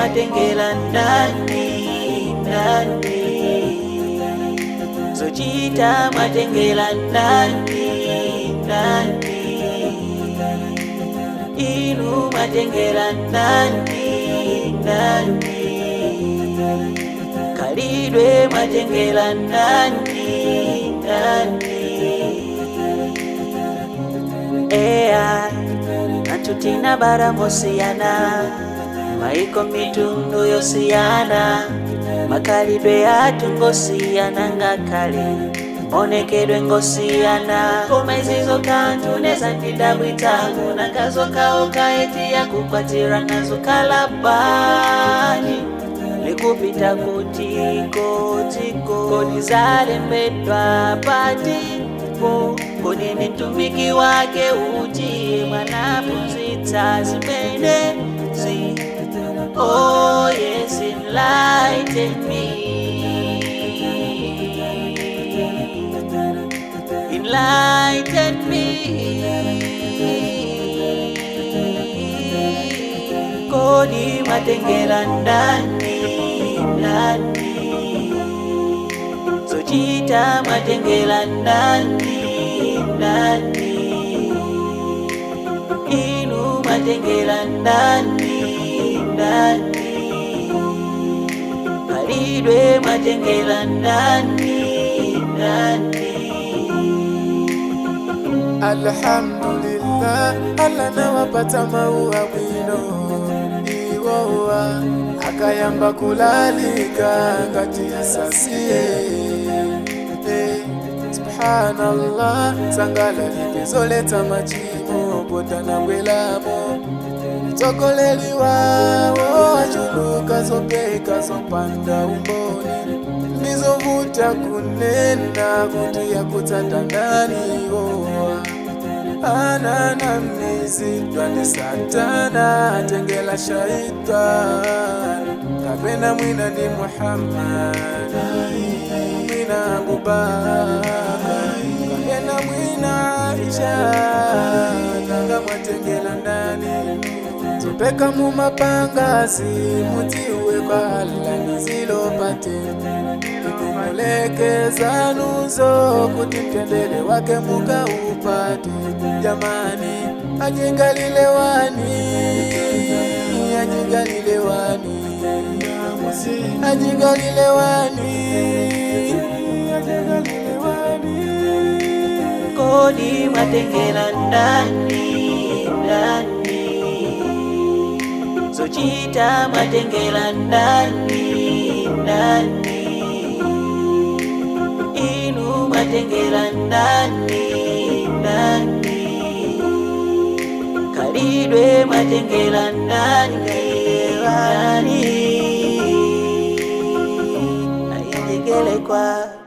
mwatengela ndani ndani zochita mwatengela ndani ndani inu mwatengela ndani ndani kalidwe mwatengela ndani ndani eya atutina bara mosiyana maiko mitundu yosiyana makalidwe atu ngosiyana ngakale onekedwe ngosiyana koma izizo kanthu nezandidabwitangu nakazokaoka eti yakukwatira nazo kalabani likupita kutiko tiko kodi zalembedwa patipo kodi ni mtumiki wake uti mwanafunzitsa zimenezi oh yes enlighten me enlighten me kodi mwatengela ndani ndani zochita mwatengela ndani ndani inu mwatengela ndani ndani kalidwe mwatengela ndani ndani Alhamdulillah, Allah nawapata maua bwino iwowa akayamba kulalika ngati yasasie Eh, subhanallah sangala lipezoleta machimo potana bwelamo mtsogoleri wawo achuluka zopeka zopanda umboni ndizovuta kunena kuti yakutsata ndani iwowa ananamizidwa ndi satana atengela shaitani kapena mwina ndi muhammadi mwina abubakari kapena mwina aisha nanga mwatengela ndani zopeka mumapangasi mutiwe kwa alla nizilopate ikumulekeza nuzo kuti mtendere wake mukaupate jamani ajigalilewani ajigalilewani ajigalilewani ajigalilewani kodi mwatengela ndani ndani zochita mwatengela ndani ndani inu mwatengela ndani ndani kalidwe mwatengela ndani ndani ayendekele kwa